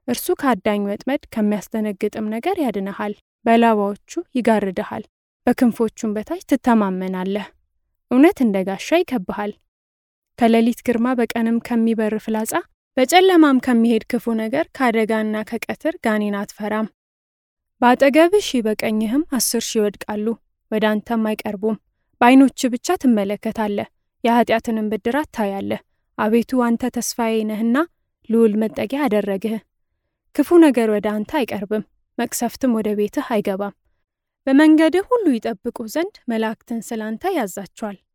እርሱ ከአዳኝ ወጥመድ ከሚያስደነግጥም ነገር ያድንሃል። በላባዎቹ ይጋርድሃል፣ በክንፎቹም በታች ትተማመናለህ። እውነት እንደ ጋሻ ይከብሃል። ከሌሊት ግርማ በቀንም ከሚበር ፍላጻ በጨለማም ከሚሄድ ክፉ ነገር ከአደጋና ከቀትር ጋኔን አትፈራም። በአጠገብህ ሺህ በቀኝህም አስር ሺህ ይወድቃሉ፣ ወደ አንተም አይቀርቡም። በዓይኖች ብቻ ትመለከታለህ፣ የኃጢአትንም ብድራት ታያለህ። አቤቱ አንተ ተስፋዬ ነህና ልዑል መጠጊያ አደረግህ። ክፉ ነገር ወደ አንተ አይቀርብም፣ መቅሰፍትም ወደ ቤትህ አይገባም። በመንገድህ ሁሉ ይጠብቁህ ዘንድ መላእክትን ስለ አንተ ያዛቸዋል።